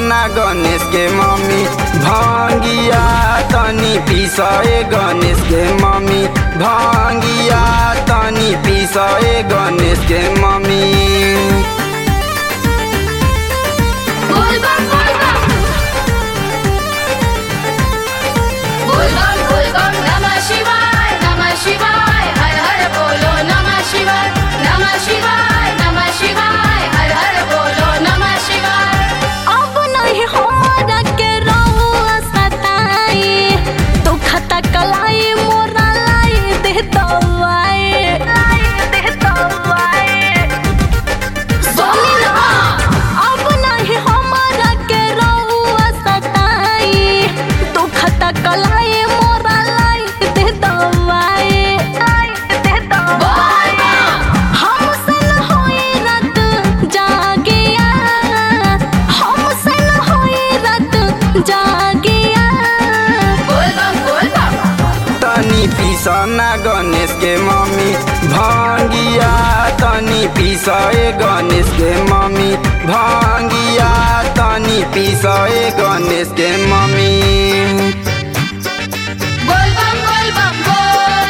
ना गणेश के मम्मी भांगिया तनी पिसए गणेश के मम्मी भांगिया तनी पिसए गणेश के मम्मी बोल बम बोल बम बोल बम बोल बम नमः शिवाय नमः शिवाय हर हर बोलो नमः शिवाय नमः शिवाय नमः शिवाय हर हर बोलो नमः शिवाय अब नहीं हमरा के रहुआ सताई दुखता कलाई मोरा लाई दे दवाई लाई दे दवाई सुनी ना अब नहीं हमरा के रहुआ सताई दुखता कलाई मोरा लाई दे दवाई लाई दे दवाई हमसे न होई रात जागिया हमसे न होई रात जागिया बोल बम बोल बम तनी पिसना गणेश के मम्मी भांगिया तनी पिसए गणेश के मम्मी भांगिया तनी पिसए गणेश के मम्मी बोल बम बोल बम बोल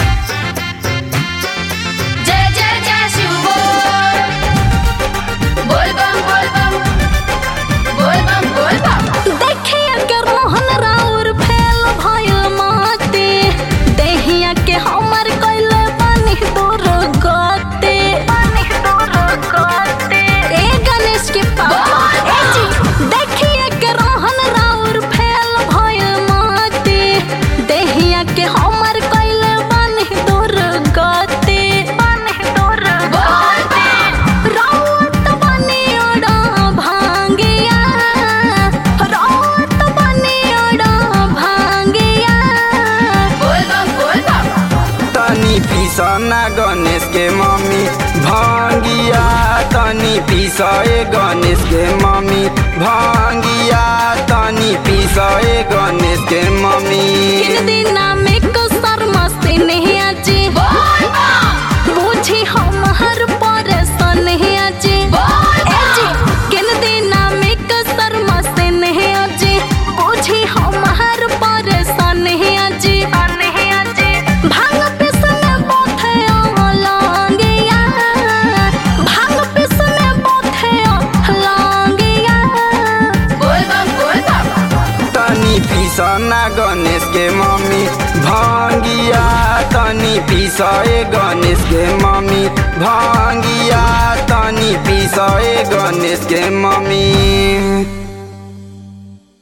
जय जय जय शिव बोल बोल बम बोल बम बोल बम बोल बम देखिया के रोहन राउर फैल भइल माते देहिया के हमर कइले पानी दूर गते पानी दूर गते ए गणेश के पापा ए जी देखिया के रोहन राउर फैल भइल माते देहिया के हमर कइले पानी दूर गते पानी दूर गते राउत बनी ओड़ा भांगिया राउत बनी ओड़ा भांगिया बोल बम बोल बम तनी पिसना गणेश के मम्मी भांगिया तनी पिसए गणेश के मम्मी भांगिया तनी पिसए गणेश के मम्मी किन दिना में कसर मस्ती नहीं आजी बोल बम बुझी हम हर परेशान नहीं आजी बोल ए जी किन दिना में कसर मस्ती नहीं आजी बुझी हम हर परेशान नहीं आजी नहीं आजी भांग पिसने बोथे लांगिया भांग पिसने बोथे लांगिया बोल बम बोल बम तनी पिसना गणेश के मम्मी भांगिया तनी पिसए गणेश के मम्मी भांगिया तनी पिसए गणेश के मम्मी